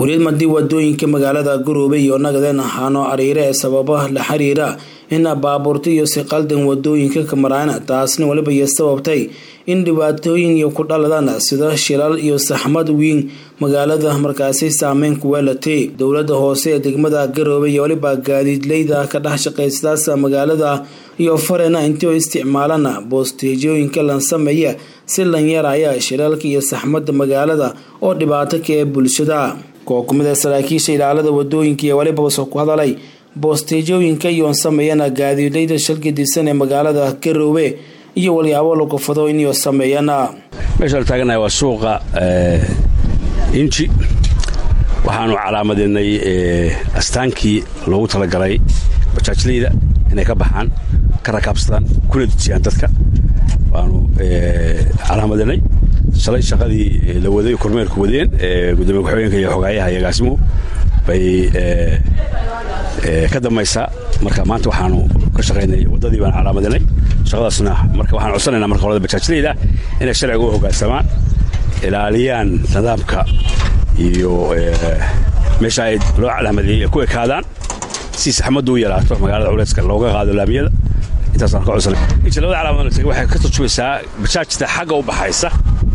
kuryadmadii wadooyinka magaalada garowe iyo nagaden ahaano ariire ee sababa la xiriira in baabuurta iyo si qaldan wadooyinka ka maraan taasna weliba iyo sababtay in dhibaatooyin iyo ku dhaladaan sida shilal iyo saxmad weyn magaalada markaasi saameyn ku weelatay dowlada hoose ee degmada garowe iyo weliba gaadiidleyda ka dhex shaqaysadaas magaalada iyo farena intii oo isticmaalana boosteejooyinka lan sameeya si lan yaraya shilalka iyo saxmada magaalada oo dhibaato ka ee bulshada koo kumid a saraakiisha ilaalada wadooyinka iyo weliba soo ku hadalay boosteejooyinka iyoon sameeyana gaadiidleyda shalgadisan ee magaalada garowe iyo walyaabo lagu fado inay sameeyana meeshaan taaganahay waa suuqa inji waxaanu calaamadeennay astaankii loogu talagalay bajaajleyda inay ka baxaan ka rakaabsadaan kuna dejiyaan dadka waanu calaamadeennay shalay shaqadii la waday kormeerku wadeen gudoomiye ku-xigeenka iyo xogaayaha iyo agaasimuhu bay ka dambaysaa marka maanta waxaanu ka shaqaynay waddadii baan calaamadanay shaqadaasna marka waxaan codsanaynaa marka qolada bajaajleyda inay sharciga u hoggaansamaan ilaaliyaan nidaamka iyo meesha ay loo calaamadeeyey ku ekaadaan si saxmaddu u yaraato magaalada culayska looga qaado laamiyada intaasaan ka codsanay inta labada calaamadood waxay ka turjumaysaa bajaajta xagga u baxaysa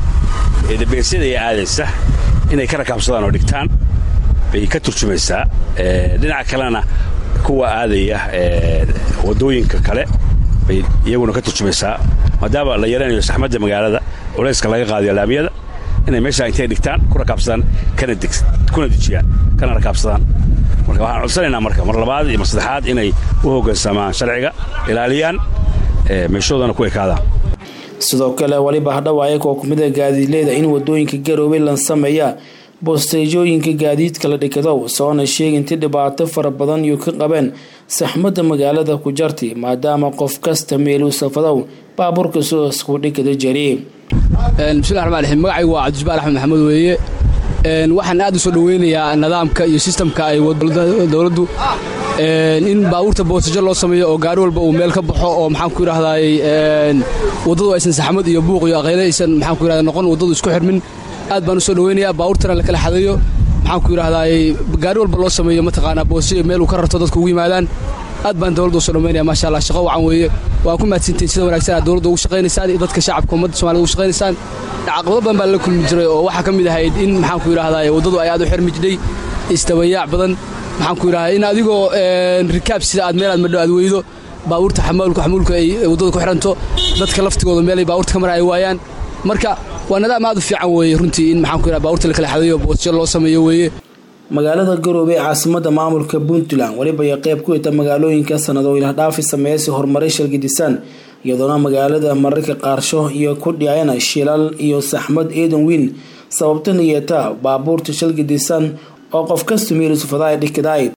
ee dabeesyada iyo aadaysa inay ka rakaabsadaan oo dhigtaan bay ka turjumaysaa dhinaca kalena kuwa aadaya wadooyinka kale bay iyaguna ka turjumaysaa maadaama la yaraynayo saxmadda magaalada culayska laga qaadayo laamiyada inay meesha intay dhigtaan ku rakaabsadaan kuna dejiyaan kana rakaabsadaan marka waxaan codsanaynaa marka mar labaad iyo mar saddexaad inay u hoggaansamaan sharciga ilaaliyaan meeshoodana ku ekaadaan sidoo kale weliba hadhawaaye koo kumida gaadiidleyda in wadooyinka garowe lan sameeya boosteejooyinka gaadiidka la dhikadow soona sheeginti dhibaato fara badan iyo ka qabeen saxmadda magaalada ku jarti maadaama qof kasta meeluu safadow baabuurka soo isku dhikada jari bismillahi raxmaan raxiim magacaygu waa cabdijabbaal axmed maxamed weeye waxaan aad u soo dhoweynayaa nidaamka iyo sistamka ay dowladdu in baabuurta boostejo loo sameeyo oo gaari walba uu meel ka baxo oo maxaan ku yidhahdaay waddadu aysan saxmad iyo buuq iyo aqayle aysan maxaan ku yidhahda noqon waddadu isku xirmin aad baan u soo dhoweynayaa baabuurtana la kala xadayo maxaan ku yidhahdaay gaari walba loo sameeyo mataqaanaa boostejo meel uu ka rarto dadku ugu yimaadaan aad baan dowladda u soo dhoweynaya maasha allah shaqo wacan weeye waa ku mahadsantiin sida wanaagsan aad dowladda ugu shaqaynaysaan iyo dadka shacabka ummadda somalida ugu shaqaynaysaan caqabado badan baa la kulmi jiray oo waxaa ka mid ahayd in maxaan ku yidhahdaay waddadu ay aad u xirmi jidhay isdabayaac badan maxaan ku yidhahdaa in adigoo rikaab sida aad meel aad madho aad weydo baabuurta xamuulka xamuulka ay waddada ku xidhanto dadka laftigooda meelay baabuurta ka mara ay waayaan marka waa nidaam aad u fiican weeye runtii in maxaan ku yidhahda baabuurta la kala xadayo boosjo loo sameeyo weeye magaalada garowe ee caasimada maamulka puntland weliba ay qayb ku hita magaalooyinka sanado ilahdhaafi sameeyasi horumaray shalgidisaan iyadoona magaalada mararka qaarsho iyo ku dhicayana shilal iyo saxmad eedan weyn sababtana yeeta baabuurta shalgidisaan oo qof kasta meelusufadaay dhikadaay